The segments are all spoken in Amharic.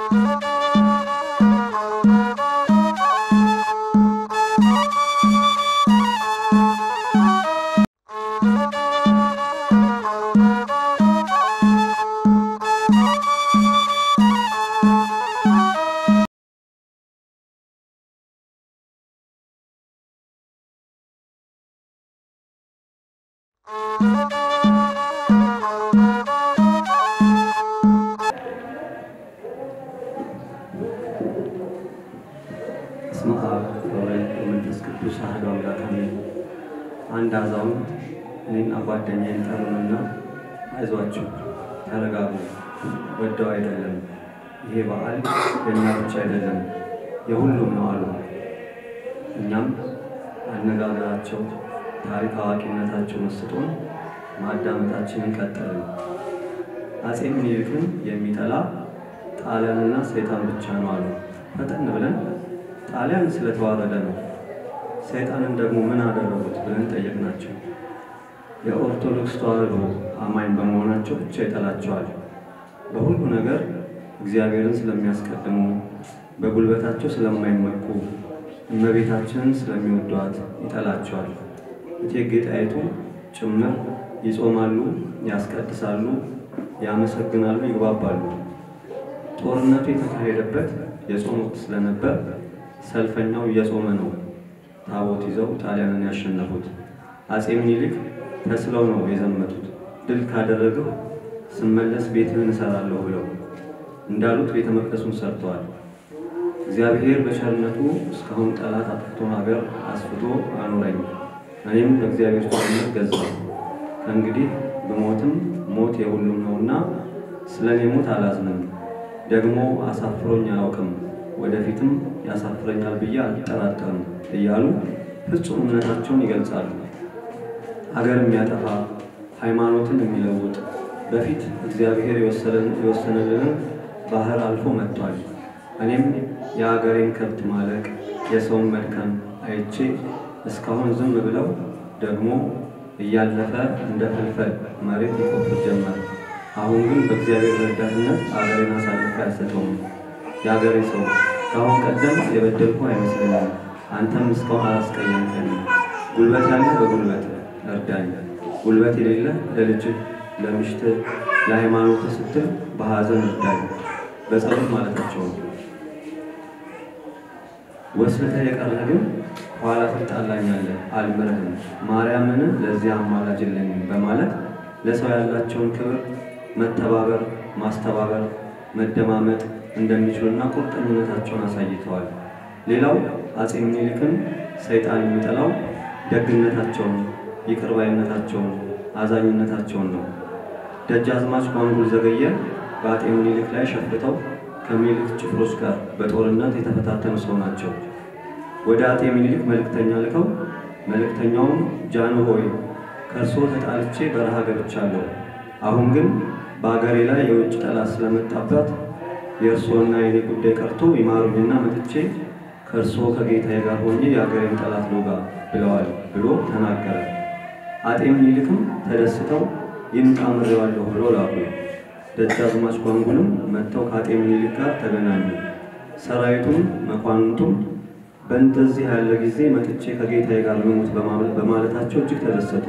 በስመ አብ ወወልድ ወመንፈስ ቅዱስ አሐዱ አምላክ አሜን። አንድ አዛውንት እኔና ጓደኛዬን ጠሩንና አይዟችሁ፣ ተረጋጉ፣ ወደው አይደለም ይሄ በዓል የእኛ ብቻ አይደለም የሁሉም ነው አሉ። እኛም አነጋገራቸው፣ ታሪክ አዋቂነታቸው መስጦን ማዳመጣችንን ቀጠልን። አፄ ምኒልክን የሚጠላ ጣሊያንና ሰይጣን ብቻ ነው አሉ። ፈጠን ብለን ጣሊያን ስለተዋረደ ነው፣ ሰይጣንን ደግሞ ምን አደረጉት ብለን ጠየቅናቸው። የኦርቶዶክስ ተዋሕዶ አማኝ በመሆናቸው ብቻ ይጠላቸዋል። በሁሉ ነገር እግዚአብሔርን ስለሚያስቀድሙ፣ በጉልበታቸው ስለማይመኩ፣ እመቤታችንን ስለሚወዷት ይጠላቸዋል። እቴጌ ጣይቱ ጭምር ይጾማሉ፣ ያስቀድሳሉ፣ ያመሰግናሉ፣ ይግባባሉ። ጦርነቱ የተካሄደበት የጾም ወቅት ስለነበር ሰልፈኛው እየጾመ ነው ታቦት ይዘው ጣሊያንን ያሸነፉት። አፄ ምኒልክ ተስለው ነው የዘመቱት። ድል ካደረግሁ ስመለስ ቤትህን እሰራለሁ ብለው እንዳሉት ቤተ መቅደሱን ሰርተዋል። እግዚአብሔር በቸርነቱ እስካሁን ጠላት አጥፍቶ ሀገር አስፍቶ አኖረኝ። እኔም በእግዚአብሔር ቸርነት ገዛሁ። ከእንግዲህ ብሞትም ሞት የሁሉም ነውና ስለ እኔ ሞት አላዝንም። ደግሞ አሳፍሮኝ አያውቅም፣ ወደፊትም ያሳፍረኛል ብዬ አልጠራጠርም እያሉ ፍጹም እምነታቸውን ይገልጻሉ። ሀገር የሚያጠፋ ሃይማኖትን የሚለውጥ በፊት እግዚአብሔር የወሰነልንን ባህር አልፎ መጥቷል። እኔም የሀገሬን ከብት ማለቅ የሰውን መድከም አይቼ እስካሁን ዝም ብለው ደግሞ እያለፈ እንደ ፍልፈል መሬት ይቆፍር ጀመር። አሁን ግን በእግዚአብሔር ረዳትነት አገሬን አሳልፌ አልሰጠውም። የአገሬ ሰው ከአሁን ቀደም የበደልኩ አይመስለኝም። አንተም እስካሁን አላስቀየምከኝም። ጉልበት ያለህ በጉልበት እርዳኝ፣ ጉልበት የሌለ ለልጅህ፣ ለምሽትህ፣ ለሃይማኖትህ ስትል በሐዘን እርዳኝ። በጸሎት ማለታቸው ነው። ወስልተህ የቀረህ ግን ኋላ ትጣላኛለህ፣ አልምርህም። ማርያምን ለዚህ አማላጅ የለኝም በማለት ለሰው ያላቸውን ክብር መተባበር፣ ማስተባበር፣ መደማመጥ እንደሚችሉና ቁርጠኝነታቸውን አሳይተዋል። ሌላው አፄ ምኒልክን ሰይጣን የሚጠላው ደግነታቸውን፣ ይቅርባይነታቸውን፣ አዛኝነታቸውን ነው። ደጃዝማች ጓንጉል ዘገየ በአፄ ምኒልክ ላይ ሸፍተው ከምኒልክ ጭፍሮች ጋር በጦርነት የተፈታተኑ ሰው ናቸው። ወደ አፄ ምኒልክ መልእክተኛ ልከው መልእክተኛውም ጃኖ ሆይ ከእርስዎ ተጣልቼ በረሃ ገብቻለሁ አሁን ግን በአገሬ ላይ የውጭ ጠላት ስለመጣባት የእርስዎና የኔ ጉዳይ ቀርቶ ይማሩኝና መጥቼ ከእርስዎ ከጌታዬ ጋር ሆኜ የአገሬን ጠላት ልውጋ ብለዋል ብሎ ተናገረ። አጤ ምኒልክም ተደስተው ይምጣ ምሬዋለሁ ብሎ ላኩ። ደጃዝማች ጓንጉልም መጥተው ከአጤ ምኒልክ ጋር ተገናኙ። ሰራዊቱም መኳንንቱም በእንደዚህ ያለ ጊዜ መጥቼ ከጌታዬ ጋር ልሙት በማለታቸው እጅግ ተደሰቱ።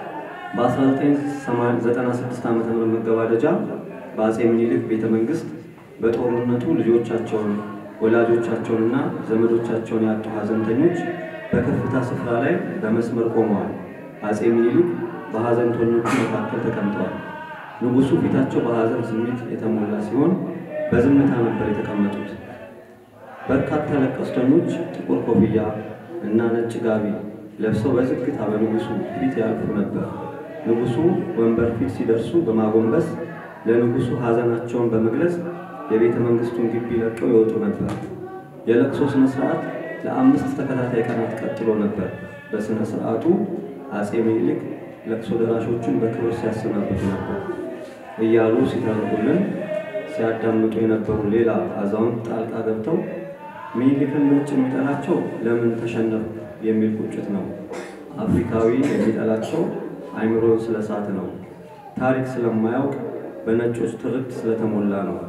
በ1996 ዓ ም መገባደጃ በአፄ ምኒልክ ቤተ መንግሥት በጦርነቱ ልጆቻቸውን ወላጆቻቸውንና ዘመዶቻቸውን ያጡ ሐዘንተኞች በከፍታ ስፍራ ላይ በመስመር ቆመዋል። አፄ ምኒልክ በሐዘንተኞቹ መካከል ተቀምጠዋል። ንጉሡ ፊታቸው በሐዘን ስሜት የተሞላ ሲሆን በዝምታ ነበር የተቀመጡት። በርካታ ለቀስተኞች ጥቁር ኮፍያ እና ነጭ ጋቢ ለብሰው በዝግታ በንጉሡ ፊት ያልፉ ነበር። ንጉሡ ወንበር ፊት ሲደርሱ በማጎንበስ ለንጉሡ ሐዘናቸውን በመግለጽ የቤተ መንግሥቱን ግቢ ለቀው ይወጡ ነበር። የለቅሶ ሥነ ሥርዓት ለአምስት ተከታታይ ቀናት ቀጥሎ ነበር። በሥነ ሥርዓቱ አፄ ምኒልክ ለቅሶ ደራሾቹን በክብር ሲያሰናብቱ ነበር እያሉ ሲተርኩልን ሲያዳምጡ የነበሩ ሌላ አዛውንት ጣልቃ ገብተው ምኒልክን ነጭ የሚጠላቸው ለምን ተሸነፉ የሚል ቁጭት ነው። አፍሪካዊ የሚጠላቸው አይምሮን ስለሳት ነው። ታሪክ ስለማያውቅ በነጮች ትርክት ስለተሞላ ነው።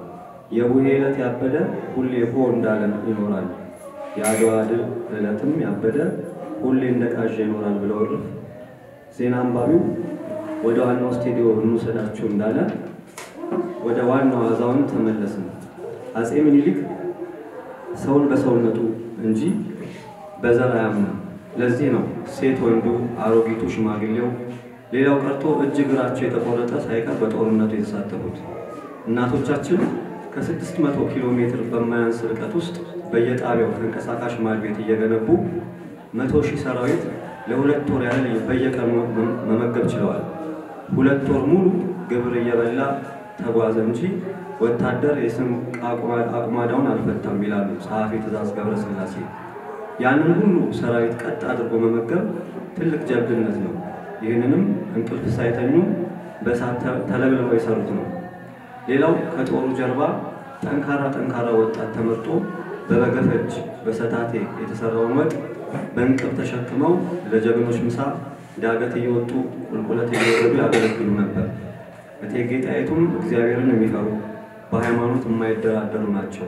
የቡሄ ዕለት ያበደ ሁሌ ሆ እንዳለ ይኖራል። የአድዋ ድል ዕለትም ያበደ ሁሌ እንደ ቃዥ ይኖራል ብለው እርፍ ዜና አንባቢው ወደ ዋናው ስቴዲዮም እንውሰዳችሁ እንዳለ ወደ ዋናው አዛውንት ተመለስን። አፄ ምኒልክ ሰውን በሰውነቱ እንጂ በዘር አያምንም። ለዚህ ነው ሴት ወንዱ፣ አሮጊቱ፣ ሽማግሌው፣ ሌላው ቀርቶ እጅ እግራቸው የተቆረጠ ሳይቀር በጦርነቱ የተሳተፉት። እናቶቻችን ከስድስት መቶ ኪሎ ሜትር በማያንስ ርቀት ውስጥ በየጣቢያው ተንቀሳቃሽ ማድ ቤት እየገነቡ መቶ ሺህ ሰራዊት ለሁለት ወር ያህል በየቀኑ መመገብ ችለዋል። ሁለት ወር ሙሉ ግብር እየበላ ተጓዘ እንጂ ወታደር የስም አቁማዳውን አልፈታም ይላሉ ጸሐፊ ትእዛዝ ገብረስላሴ። ያንን ሁሉ ሰራዊት ቀጥ አድርጎ መመገብ ትልቅ ጀብድነት ነው። ይህንንም እንቅልፍ ሳይተኙ በእሳት ተለብልበው የሰሩት ነው። ሌላው ከጦሩ ጀርባ ጠንካራ ጠንካራ ወጣት ተመርጦ በበገፈጅ በሰታቴ የተሰራውን ወጥ በእንቅብ ተሸክመው ለጀግኖች ምሳ ዳገት እየወጡ ቁልቁለት እየወረዱ ያገለግሉ ነበር። እቴጌ ጣይቱም እግዚአብሔርን የሚፈሩ በሃይማኖት የማይደራደሩ ናቸው።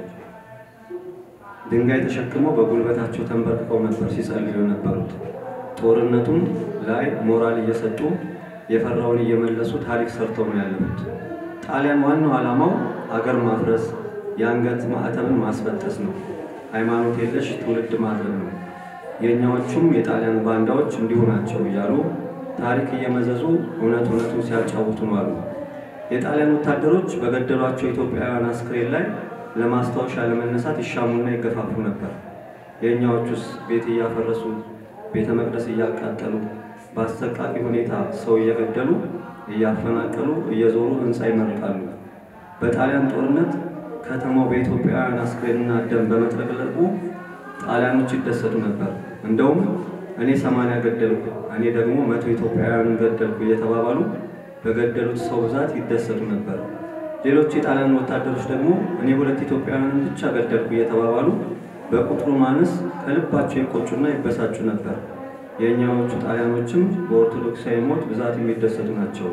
ድንጋይ ተሸክመው በጉልበታቸው ተንበርክከው ነበር ሲጸልዩ የነበሩት። ጦርነቱም ላይ ሞራል እየሰጡ የፈራውን እየመለሱ ታሪክ ሰርተው ነው ያለፉት። ጣሊያን ዋናው ዓላማው አገር ማፍረስ፣ የአንገት ማዕተብን ማስበጠስ ነው። ሃይማኖት የለሽ ትውልድ ማድረግ ነው። የእኛዎቹም የጣሊያን ባንዳዎች እንዲሁ ናቸው እያሉ ታሪክ እየመዘዙ እውነት እውነቱን ሲያጫውቱ አሉ። የጣሊያን ወታደሮች በገደሏቸው ኢትዮጵያውያን አስክሬን ላይ ለማስታወሻ ለመነሳት ይሻሙና ይገፋፉ ነበር። የእኛዎቹስ ቤት እያፈረሱ ቤተ መቅደስ እያቃጠሉ በአሰቃቂ ሁኔታ ሰው እየገደሉ እያፈናቀሉ እየዞሩ ሕንፃ ይመርቃሉ። በጣሊያን ጦርነት ከተማው በኢትዮጵያውያን አስክሬንና ደም በመጥለቅለቁ ጣሊያኖች ይደሰቱ ነበር። እንደውም እኔ ሰማንያ ገደልኩ፣ እኔ ደግሞ መቶ ኢትዮጵያውያንን ገደልኩ እየተባባሉ በገደሉት ሰው ብዛት ይደሰቱ ነበር። ሌሎች የጣሊያን ወታደሮች ደግሞ እኔ ሁለት ኢትዮጵያውያንን ብቻ ገደልኩ እየተባባሉ በቁጥሩ ማነስ ከልባቸው ይቆጩና ይበሳጩ ነበር። የእኛዎቹ ጣሊያኖችም በኦርቶዶክሳዊ ሞት ብዛት የሚደሰቱ ናቸው።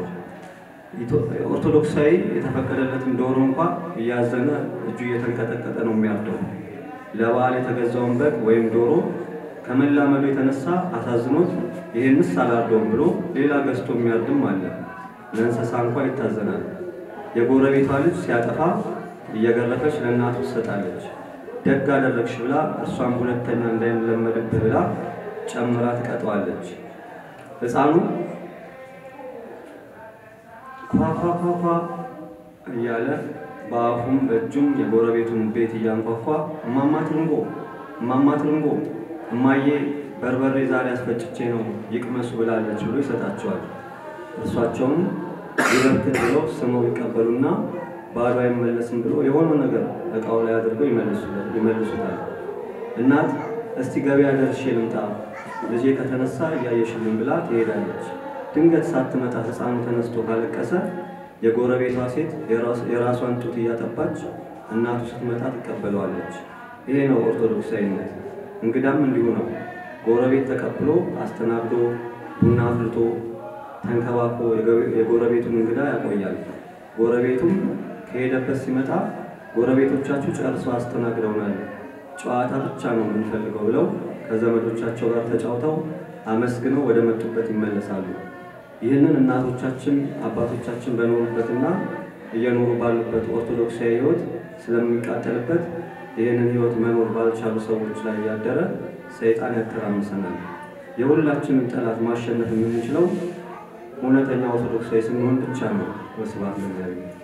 ኦርቶዶክሳዊ የተፈቀደለትን ዶሮ እንኳ እያዘነ እጁ እየተንቀጠቀጠ ነው የሚያርደው። ለበዓል የተገዛውን በግ ወይም ዶሮ ከመላመዱ የተነሳ አሳዝኖት ይህንስ አላርደውም ብሎ ሌላ ገዝቶ የሚያርድም አለ። ለእንስሳ እንኳ ይታዘናል። የጎረቤቷ ልጅ ሲያጠፋ እየገረፈች ለእናቱ ትሰጣለች። ደግ አደረግሽ ብላ እርሷም ሁለተኛ እንዳይለመድብህ ብላ ጨምራ ትቀጠዋለች። ሕፃኑ ኳኳኳኳ እያለ በአፉም በእጁም የጎረቤቱን ቤት እያንኳኳ እማማ ትርንጎ እማማ ትርንጎ እማዬ በርበሬ ዛሬ አስፈጭቼ ነው ይቅመሱ ብላለች ብሎ ይሰጣቸዋል። እርሷቸውም ይበርክት ብለው ስመው ይቀበሉና ባዶ አይመለስም ብሎ የሆነው ነገር እቃው ላይ አድርገው ይመልሱታል። እናት እስቲ ገበያ ደርሼ ልምጣ ልጄ ከተነሳ እያየሽልኝ ብላ ትሄዳለች። ድንገት ሳትመጣ ሕፃኑ ተነስቶ ካለቀሰ የጎረቤቷ ሴት የራሷን ጡት እያጠባች እናቱ ስትመጣ ትቀበለዋለች። ይሄ ነው ኦርቶዶክሳዊነት። እንግዳም እንዲሁ ነው። ጎረቤት ተቀብሎ አስተናግዶ ቡና አፍልቶ ተንከባክቦ የጎረቤቱን እንግዳ ያቆያል። ጎረቤቱም ከሄደበት ሲመጣ ጎረቤቶቻችሁ ጨርሰው አስተናግደውናል፣ ጨዋታ ብቻ ነው የምንፈልገው ብለው ከዘመዶቻቸው ጋር ተጫውተው አመስግነው ወደ መጡበት ይመለሳሉ። ይህንን እናቶቻችን አባቶቻችን በኖሩበትና እየኖሩ ባሉበት ኦርቶዶክሳዊ ሕይወት ስለሚቃጠልበት ይህንን ሕይወት መኖር ባልቻሉ ሰዎች ላይ ያደረ ሰይጣን ያተራምሰናል። የሁላችንም ጠላት ማሸነፍ የምንችለው እውነተኛ ኦርቶዶክሳዊ ስንሆን ብቻ ነው። ወስብሐት ለእግዚአብሔር።